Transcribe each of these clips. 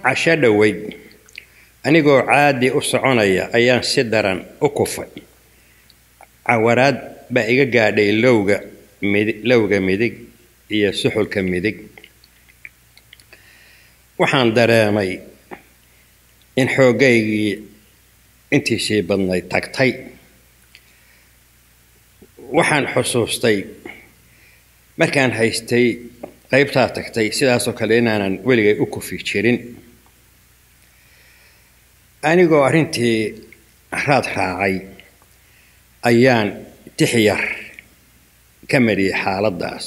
casho dhoweyd anigoo caadi u soconaya ayaan si daran u kufay cawaraad baa iga gaadhay lowga midi lowga midig iyo suxulka midig waxaan dareemay in xooggaygii intiisii badnayd tagtay waxaan xusuustay markaan haystay qaybtaa tagtay sidaasoo kale inaanan weligay u kufi jirin anigoo arrintii raad raacay ayaan tixyar ka mariyey xaaladdaas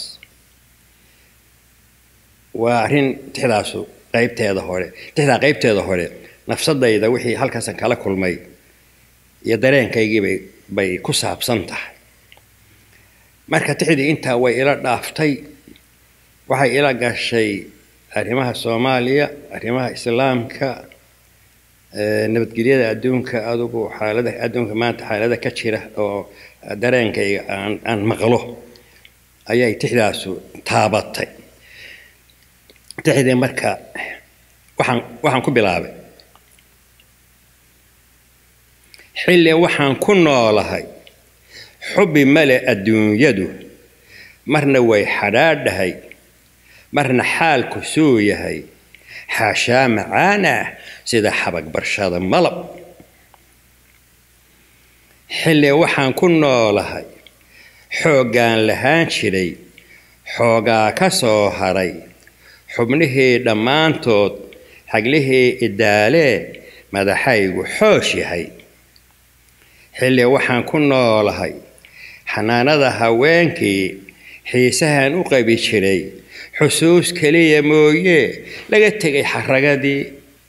waa arrin tixdaasu qaybteeda hore tixdaa qaybteeda hore nafsadayda wixii halkaasan kala kulmay iyo dareenkaygiibay bay ku saabsan tahay marka tixdii intaa way ila dhaaftay waxay ila gashay arrimaha soomaaliya arrimaha islaamka nabadgelyada adduunka adugu xaalada adduunka maanta xaalada ka jira oo dareenkayga aan aan maqlo ayay tixdaasu taabatay tixdii marka waxaan waxaan ku bilaabay xilli waxaan ku noolahay xubbi male adduunyadu marna way xadhaadhahay marna xaalku suu yahay xaashaa macaana sida xabag barshada malab xilli waxaan ku noolahay xooggaan lahaan jiray xoogaa ka soo haray xubnihii dhammaantood xaglihii idaalee madaxaygu xoosh yahay xilli waxaan ku noolahay xanaanada haweenkii xiisahan u qabi jiray xusuus keliya mooye laga tegay xaragadii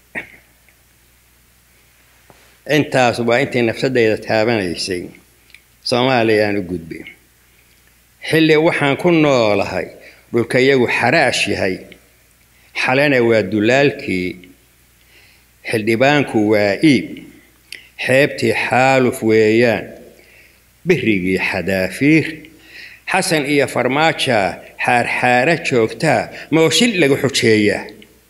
intaas waa intii nafsadayda taabanaysay soomaaliyaan u gudbay xilli waxaan ku noolahay dhulka iyagu xaraash yahay xalena waa dulaalkii xildhibaanku waa iib xeebtii xaaluf weeyaan birigii xadaafiir xasan iyo farmaaja xaarxaara joogtaa mooshil lagu xujeeyaa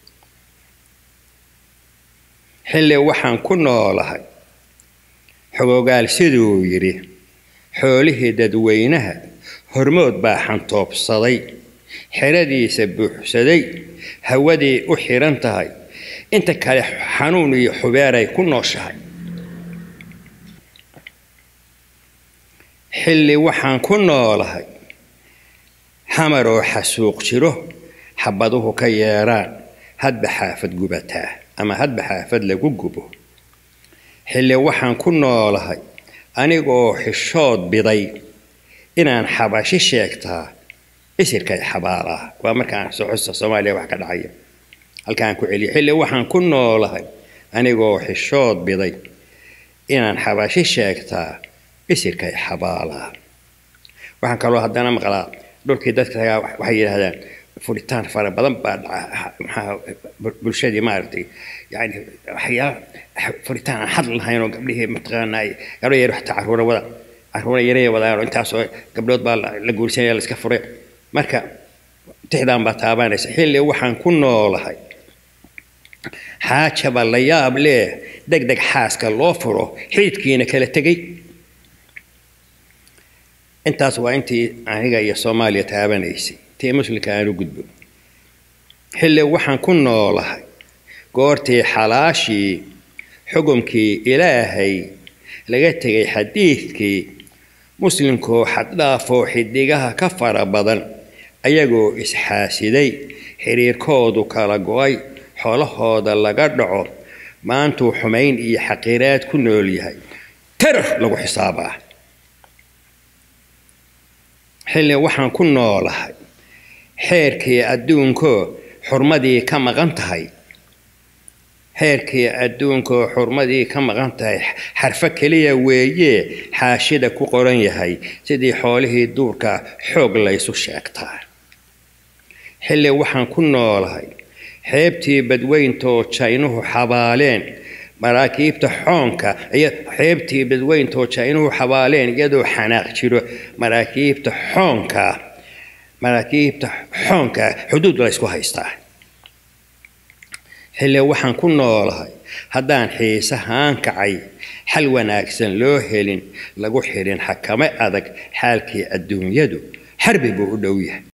xilli waxaan ku noolahay xogogaal siduu yidhi xoolihii dadweynaha hormood baa xantoobsaday xeradiisa buuxsaday hawadii u xidhan tahay inta kale xanuun iyo xubeeray ku nooshahay xilli waxaan ku noolahay xamar oo xasuuq jiro xabaduhu ka yeedhaan hadba xaafad gubataa ama hadba xaafad lagu gubo xilli waxaan ku noolahay anigoo xishood biday inaan xabashi sheegtaa isirkay xabaalaa waa markaan socosta soomaaliya wax ka dhacaya halkaan ku celiya xilli waxaan ku noolahay anigoo xishood biday inaan xabashi sheegtaa isirkay xabaalaa waxaan kaloo haddana maqlaa dhulkii dadka tagaa waxay yidhaahdaan furitaan fara badan baa dhaca maxaa bulshadii maaragtay yani waxyaala furitaan aan xad lahayn oo gabdhihii mataqaanaa gabdho yar xataa caruura wada caruura yaraya wadaan oo intaasoo gabdhood baa la guursanaya la iska furay marka tixdaan baa taabanaysa xilli waxaan ku noolahay xaajaba la yaab leh deg deg xaaska loo furo xiidkiina kala tegey intaas waa intii aniga iyo soomaaliya taabanaysay tii muslimka aan u gudbo xilli waxaan ku noolahay goortii xalaashii xukumkii ilaahay laga tegay xadiidkii muslimkoo xaddhaafoo xidigaha ka fara badan ayagoo isxaasiday xiriirkoodu kala go-ay xoolahooda laga dhaco maantuu xumayn iyo xaqiiraad ku nool yahay tarar lagu xisaabaa xilli waxaan ku noolahay xeerkii adduunkoo xurmadii ka maqan tahay xeerkii adduunkoo xurmadii ka maqan tahay xarfo keliya weeye xaashida ku qoran yahay sidii xoolihii duurka xoog laysu sheegtaa xilli waxaan ku noolahay xeebtii badweyntoo jaynuhu xabaaleen maraakiibta xoonka xeebtii badweyntoo jaynuhu xabaaleen iyadoo xanaaq jiro maraakiibta xoonka maraakiibta xoonka xuduud laysku haystaa xille waxaan ku noolahay haddaan xiisahaan kacay xal wanaagsan loo helin lagu xirin xakame adag xaalkii adduunyadu xarbi buu u dhow yahay